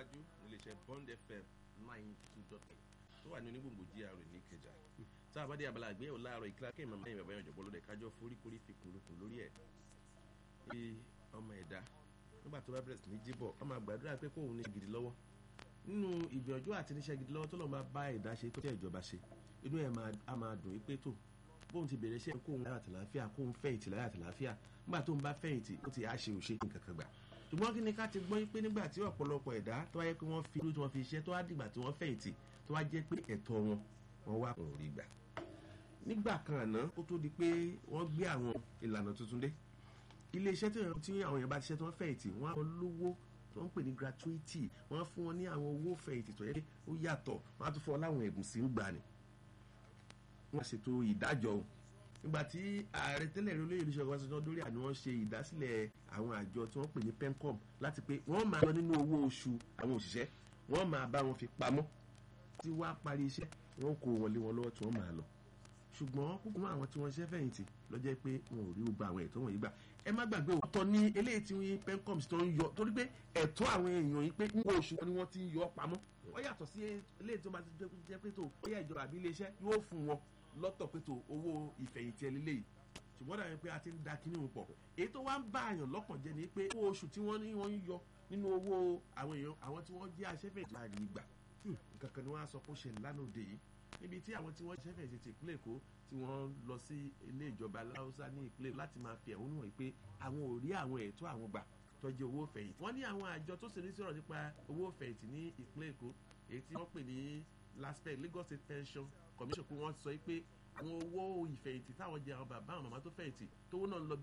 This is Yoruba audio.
tẹ̀síwájú níléeṣẹ́ Bond FM nine two dot eight tó wà ní onígbòǹgbò GRA ní Ìkẹjà tá a bá dé abala àgbéyẹ̀wò láàárọ̀ ìkíra kí ìmọ̀ mẹ́rin bàbá yẹn jọ̀bọ́ lóde kájọ́ foríkorí fi kùnlùkùn lórí ẹ̀ bí ọmọ ẹ̀dá nígbà tó bá bẹ̀rẹ̀ sí ní jíbọ̀ ọmọ àgbàdúrà pé kóun ní gidi lọ́wọ́ nínú ìgbìyànjú àti níṣẹ́ gidi lọ́wọ́ tó lọ́ọ́ máa bá ẹ̀dá ṣe tó tẹ̀ ìjọba ṣe inú ẹ̀ á máa dùn pé tó bóun ti bẹ̀rẹ̀ iṣẹ́ kóun láyà tàlàáfíà kóun fẹ̀yìntì láyà tàlàáfíà nígbà tó ń bá fẹ̀yìntì ó ti á ṣe òṣè nǹkan kan gbà ṣùgbọ́n kí ni ká ti gbọ́ pé nígbà tí ọ̀pọ̀lọpọ̀ ẹ̀dá tó wáyé pé wọ́n fi irú tí wọ́n fi iṣẹ́ tó wá dìgbà tí wọ́n fẹ̀yìntì tó wá jẹ́ pé ẹ̀tọ́ wọn wọ́n wá kò rí gbà nígbà kan àná ó tó di pé wọ́n gbé àwọn ìlànà tuntun dé ilé iṣẹ́ tí àwọn èèyàn bá ti ṣe tí wọ́n fẹ̀yìntì wọ́n á lọ lówó tó ń pè ní gratuity wọ́n á fún wọn ní àwọn owó fẹ̀yìntì tó yẹ pé ó yàtọ̀ wọ́n á tún fún wọn láwọn ẹ̀bùn sí ń gbà ní. wọ́n ṣètò ìdájọ́ o nígbà tí ààrẹ tẹ́lẹ̀ rí olóyè olùṣègùn ọbaṣanjọ́ lórí àná wọ́n ṣe ìdásílẹ̀ àwọn àjọ tí wọ́n pè ní pencom láti pé wọ́n máa lọ nínú owó oṣù àwọn òṣìṣẹ́ wọ́n máa bá wọn fi pamọ́ tí wàá parí iṣẹ́ wọ́n kó wọn lé wọn lọ́wọ́ tí wọ́n máa lọ ṣùgbọ́n púpọ̀ àwọn tí wọ́n ṣe fẹ̀yìntì ló jẹ́ pé wọn ò rí gbogbo àwọn ẹ̀tọ́ wọ̀nyí gbà ẹ má gbàgbé ọ̀tọ̀ ní eléyìí tí wọ́n pencoms tó ń yọ torí pé ẹ̀tọ́ àwọn èèyàn yìí pé ń wo oṣù ni wọ́n ti ń yọ pamọ́ ó yàtọ̀ sí eléyìí tó bá ti jẹ́ pé tó ó yà ìjọba àbí iléeṣẹ́ yóò fún wọn lọ́tọ̀ pé tó owó ìfẹ̀yìntì ẹlẹ́lẹ́yìí ṣùgbọ́n dàbí pé a ti ń da kíní wọn pọ̀ èyí tó wá ń bá àyàn lọ́kàn jẹ́ ni pé owó oṣù tí wọ́n ní wọ́n ń yọ nínú owó àwọn èèyàn àwọn tí wọ́n jẹ́ aṣẹ́fẹ̀yìntì láàrin ìgbà nǹkan kan ni wọ́n á sọ pé ó ṣe lánàá òde yìí níbi tí àwọn tí wọ́n ṣẹ́fẹ̀ ṣe ti ìpínlẹ̀ èkó tí wọ́n lọ sí ilé ìjọba láwùsá ní ìpínlẹ̀ láti máa fi ẹ̀hónú hàn pé àwọn ò rí àwọn ẹ̀tọ́ àwọn gbà tọ́jú owó fẹ̀yìntì. wọ́n ní àwọn àjọ tó ṣe ní sọ̀rọ̀ nípa owó fẹ̀yìntì ní ìpínlẹ̀ èkó èyí tí wọ́n pè ní laspec Lagos State Pension Commission pé wọ́n sọ pé àwọn owó ìfẹ̀yìntì táwọn jẹ àwọn bàbá àwọn màmá tó fẹ̀yìntì tówó náà lọ